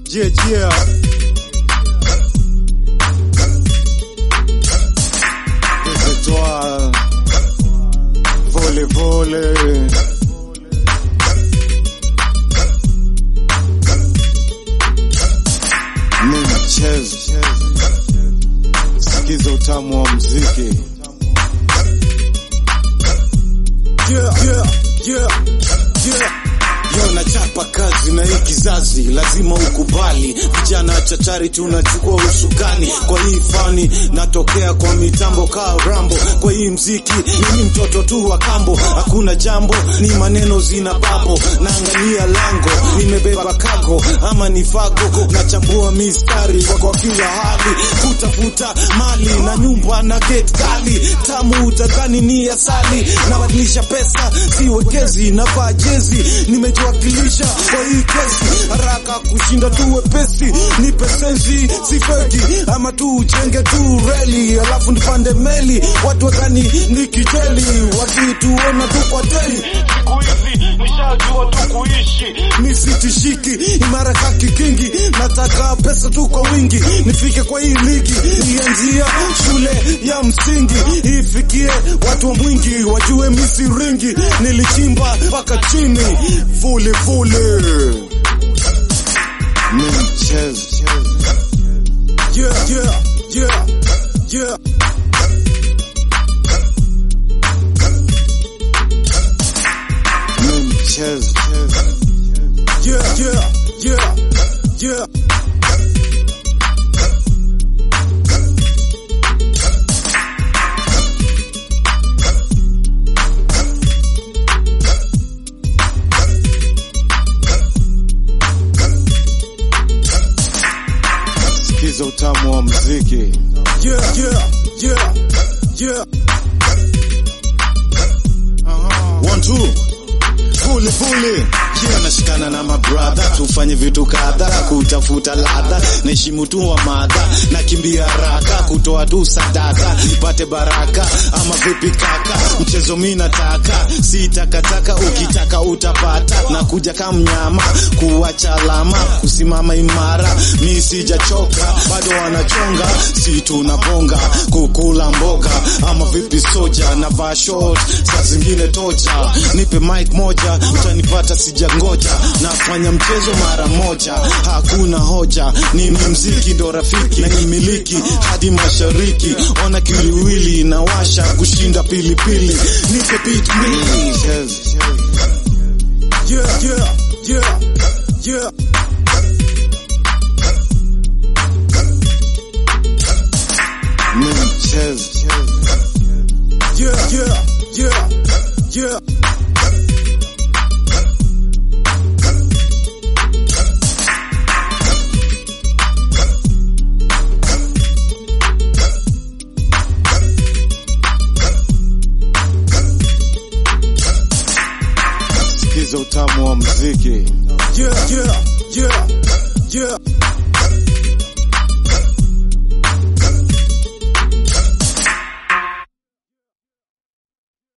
Yeah, yeah. Et toi, volley, volley. Ni mchezo, sikiza utamu wa mziki. Yeah, yeah, yeah, yeah. Yo nachapa kazi na hii kizazi, lazima ukubali. Vijana chachari tunachukua usukani kwa hii fani, natokea kwa mitambo kaa Rambo. Kwa hii mziki mimi mtoto tu wa kambo, hakuna jambo, ni maneno zina babo. Naangalia lango, nimebeba kago ama ni fago, nachambua mistari kwa kwa kila hali, kutafuta mali na nyumba na gate kali, tamu utadhani ni asali, nabadilisha pesa siwekezi, navaa jezi, nimejiwakilisha kwa hii kesi, haraka kushinda tu wepesi, nipe sensi si feki, ama tu ujenge tu reli, alafu nipande meli, watu wadhani ni kijeli, wakituona tu kwa teli siku hizi nishajua tu kuishi nisitishiki imara kaki kingi, nataka pesa tu kwa wingi, nifike kwa hii ligi, ianzia shule ya msingi, ifikie watu wa mwingi, wajue misiringi, nilichimba mpaka chini, fuli fuli ni mchezo. Yeah, yeah, yeah, yeah. Ni mchezo. Yeah, yeah, yeah, yeah. Sikiza utamu wa mziki. Yeah, yeah, yeah, yeah. One, two. Fuli fuli yeah, nashikana na mabradha tufanye vitu kadha kutafuta ladha naheshimu tu wa madha nakimbia haraka kutoa tu sadaka nipate baraka ama vipi kaka mchezo mi nataka si takataka ukitaka utapata na kuja kama mnyama kuwacha alama kusimama imara mi sijachoka bado wanachonga si tunabonga kukula mboga ama vipi soja na vaa short saa zingine tocha nipe mic moja utanipata sijangoja nafanya mchezo mara moja hakuna hoja ni mziki ndo rafiki na nimiliki hadi mashariki ona kiliwili inawasha kushinda pilipili nipe beat mili yeah, yeah, yeah, yeah. Ni mchezo. Yeah, yeah, yeah, yeah. Sikiza utamu wa mziki. Yeah, yeah, yeah, yeah.